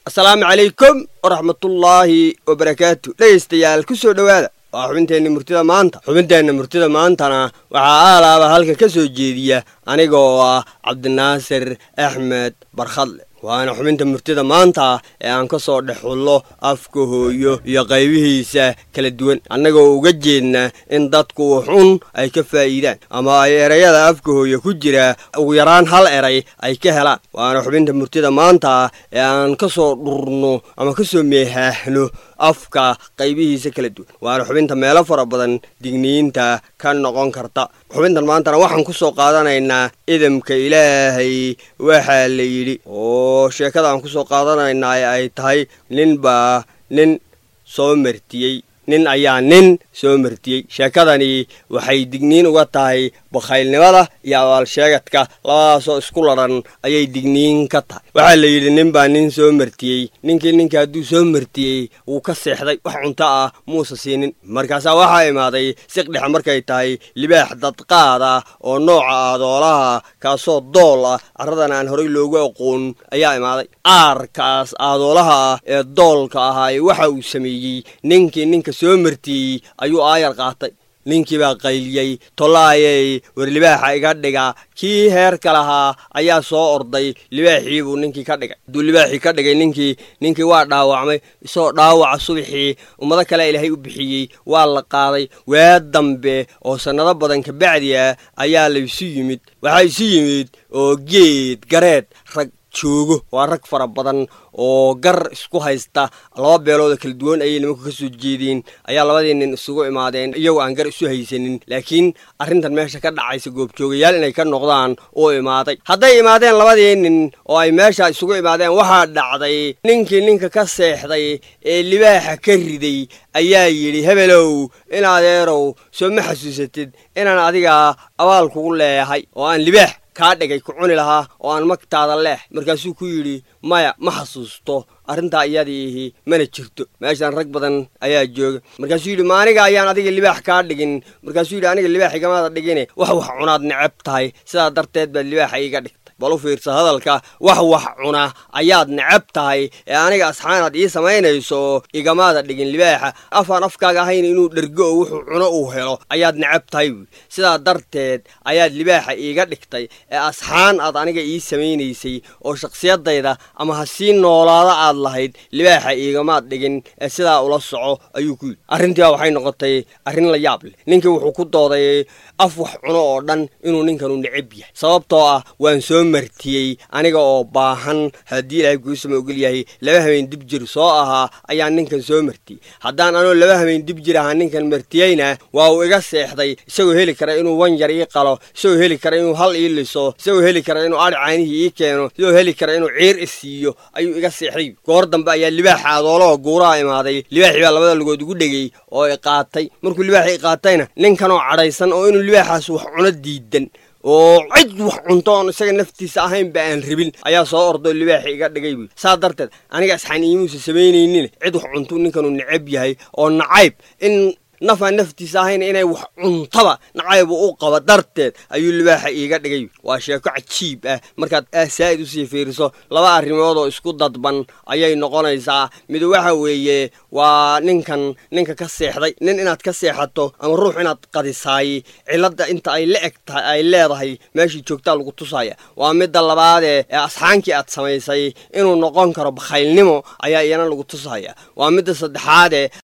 asalaamu calaykum waraxmatullaahi wabarakaatu dhegaystayaal ku soo dhowaada waa xubinteenna murtida maanta xubinteenna murtida maantana waxaa aalaaba halka ka soo jeediya aniga oo ah cabdinaasir axmed barkhadle waana xubinta murtida maanta ee aan ka soo dhex xullo afka hooyo iyo qaybihiisa kala duwan annagoo uga jeedna in dadku xun ay ka faa'iidaan ama ay erayada afka hooyo ku jira ugu yaraan hal eray ay ka helaan waana xubinta murtida maanta ee aan ka soo dhurno ama ka soo meehaahno afka qaybihiisa kala duwan waana xubinta meelo fara badan digniinta ka noqon karta xubintan maantana waxaan ku soo qaadanaynaa idamka ilaahay waxaa la yidhi oo sheekada aan ku soo qaadanaynaa ay tahay nin baa nin soo martiyey nin ayaa nin soo martiyey sheekadani waxay digniin uga tahay bakhaylnimada iyo abaalsheegadka labadaasoo isku ladhan ayay digniin ka tahay waxaa la yidhi nin baa nin soo martiyey ninkii ninka hadduu soo martiyey wuu ka seexday wax cunto ah muusa siinin markaasaa waxaa imaaday siqdhex markay tahay libaax dadqaad ah oo nooca aadoolaha kaasoo dool ah carradan aan horay loogu aqoon ayaa imaaday aarkaas aadoolaha ah ee doolka ahaay waxa uu sameeyey ninkii ninka soo martiyey ayuu aayar qaatay ninkii baa qayliyey tollaayey war libaaxa iga dhiga kii heerka lahaa ayaa soo orday libaaxii buu ninkii ka dhigay hadduu libaaxii ka dhigay ninkii ninkii waa dhaawacmay isagoo dhaawaca subaxii ummado kale ilaahay u bixiyey waa la qaaday waa dambe oo sannado badan kabacdi ah ayaa laysu yimid waxaa isu yimid oo geed gareed rag joogo waa rag fara badan oo gar isku haysta laba beelooda kala duwan ayay nimanku ka soo jeedeen ayaa labadii nin isugu imaadeen iyagoo aan gar isu haysanin laakiin arrintan meesha ka dhacaysa goobjoogayaal inay ka noqdaan uu imaaday hadday imaadeen labadii nin oo ay meesha isugu imaadeen waxaa dhacday ninkii ninka ka seexday ee libaaxa ka riday ayaa yidhi hebelow in adeerow soo ma xasuusatid inaan adiga abaal kugu leeyahay oo aan libaax kaa dhigay ku cuni lahaa oo aan magtaada leex markaasuu ku yidhi maya ma xasuusto arrintaa iyadiihi mana jirto meeshaan rag badan ayaa jooga markaasuu yidhi ma aniga ayaan adiga libaax kaa dhigin markaasuu yidhi aniga libaax igamaada dhigine wax wax cunaad necab tahay sidaa darteed baad libaaxa iiga dhigtay bal u fiirsa hadalka wax wax cuna ayaad necab tahay ee aniga asxaanaad ii samaynayso igamaada dhigin libaaxa afaan afkaaga ahayn inuu dhergo oo wuxuu cuno uu helo ayaad necab tahay buui sidaa darteed ayaad libaaxa iiga dhigtay ee asxaan aad aniga ii samaynaysay oo shakhsiyadayda ama ha sii noolaada aad lahayd libaaxa iigamaad dhigin ee sidaa ula soco ayuu ku yidhi arrintiiba waxay noqotay arrin la yaab leh ninkii wuxuu ku dooday af wax cuno oo dhan inuu ninkanu necab yahay sababtoo ah waan soo martiyey aniga oo baahan haddii ilaahay kuusama ogol yahay laba habeen dib jir soo ahaa ayaa ninkan soo martiyey haddaan anoo laba habeen dib jir ahaa ninkan martiyeyna waa uu iga seexday isagoo heli kara inuu wan yar ii qalo isagoo heli kara inuu hal ii liso isagoo heli kara inuu adhi caanihii ii keeno isagoo heli kara inuu ciir i siiyo ayuu iga seexday goor dambe ayaa libaaxa adoolaha guuraha imaaday libaaxii baa labada lugood igu dhegay oo i qaatay markuu libaaxii i qaatayna ninkanoo cadhaysan oo inuu libaaxaas wax cuno diidan oo cid wax cunto oon isaga naftiisa ahaynba aan rabin ayaa soo ordoo libaaxi iga dhigay buy saa darteed aniga asxaan iimuusa samaynaynin cid wax cunto ninkanuu necab yahay oo nacayb in nafaan naftiisa ahayn inay wax cuntaba nacaybu u qaba darteed ayuu libaaxa iiga dhigay waa sheeko cajiib ah markaad saa'id usii fiiriso laba arrimood oo isku dadban ayay noqonaysaa mid waxa weeye waa ninkan ninka ka seexday nin inaad ka seexato ama ruux inaad qadisaay cilladda inta ay la eg tahay ay leedahay meeshii joogtaa lagu tusaya waa midda labaadee ee asxaankii aad samaysay inuu noqon karo bakhaylnimo ayaa iyana lagu tusaya waa midda saddexaadee